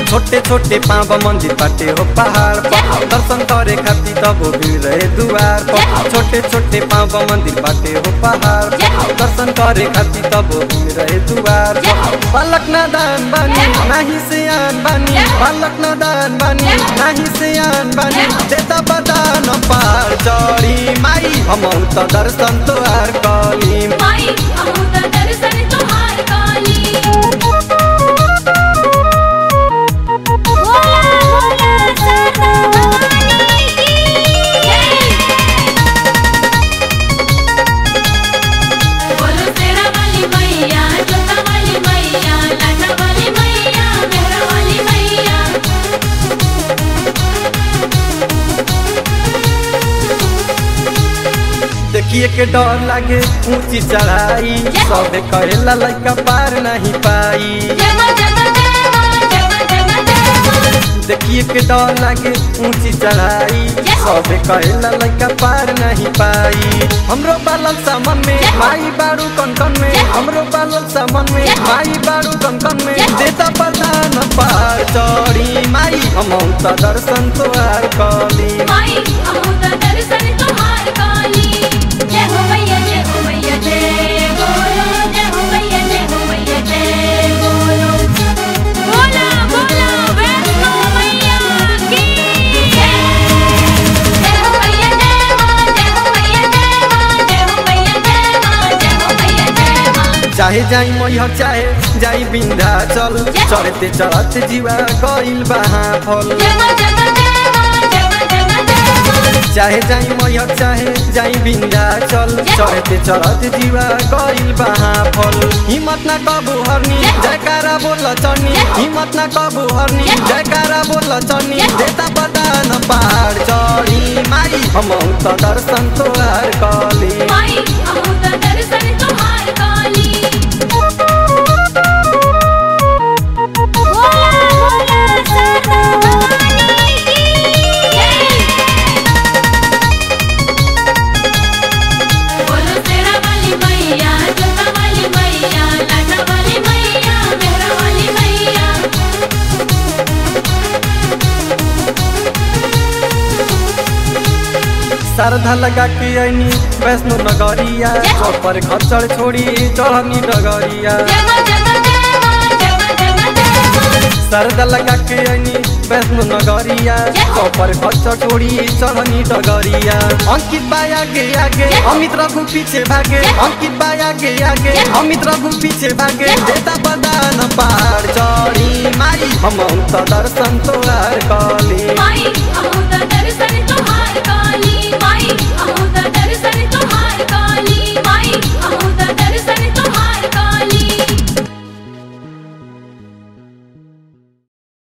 छोटे छोटे पाँव मंदिर बाटे हो पहाड़ पर दर्शन करे खातिर तब भीड़ रहे दुआर पर छोटे छोटे पाँव मंदिर बाटे हो पहाड़ पर दर्शन करे खातिर तब भीड़ रहे दुआर पर बालक नादान बानी नाही से आन बानी बालक नादान बानी नाही से आन बानी देता बदान पार चढ़ी माई हम त दर्शन तोहार कली माई हमू त दर्शन तोहार काली भोला भोला सदा भवानी की जय बोलो तेरा वाली मैया जोता वाली मैया लाडा वाली मैया मेहरा वाली मैया देखिए के डर लागे ऊंची चढ़ाई सबे कहेला लइका पार नहीं पाई जय मां जय मां जय मां जय मां जय मां जय मां देखिए के डर लागे ऊंची चढ़ाई सबे कहेला लइका पार नहीं पाई हमरो बालल सामन में माई बारू कन कन में हमरो बालल सामन में माई बारू कन कन में देता पता न पार चढ़ी माई हम त दर्शन तोहार कली माई हमू त दर्शन तोहार काली जय हो मैया जय हो मैया जय बोलो जय हो मैया जय हो मैया जय बोलो बोला बोला वैष्णो मैया की जय जय हो मैया जय मां जय हो मैया जय मां जय हो मैया जय मां जय हो मैया जय मां चाहे जाई मैहर चाहे जाई बिंधा चल चढ़ते चढ़ते जीवा गइल बहा फल जय मां जय मां जय मां जय मां जय मां जय मां चाहे जाई मैहर चाहे जाई बिंधा चल चढ़ते चढ़ते जीवा गइल बहा फल हिम्मत ना कबू हरनी जयकारा बोल चढ़नी हिम्मत ना कबू हरनी जयकारा बोल चढ़नी देता बदान पहाड़ चढ़ी माई हम त दर्शन तोहार कली माई हमू त दर्शन तोहार काली भोला भोला सदा भवानी की जय बोलो तेरा वाली मैया जोता वाली मैया लाडा वाली मैया मेहरा वाली मैया श्रद्धा लगा के ऐनी वैष्णो नगरिया पर खच्चर छोड़ी चढ़नी डगरिया जय मां जय मां जय मां जय मां जय मां जय मां श्रद्धा लगा के ऐनी वैष्णो नगरिया पर खच्चर छोड़ी चढ़नी डगरिया अंकित बाय आगे आगे अमित रघु पीछे भागे अंकित बाय आगे आगे अमित रघु पीछे भागे देता बदान पहाड़ चढ़ी माई हम त दर्शन तोहार कली माई हमू त दर्शन तोहार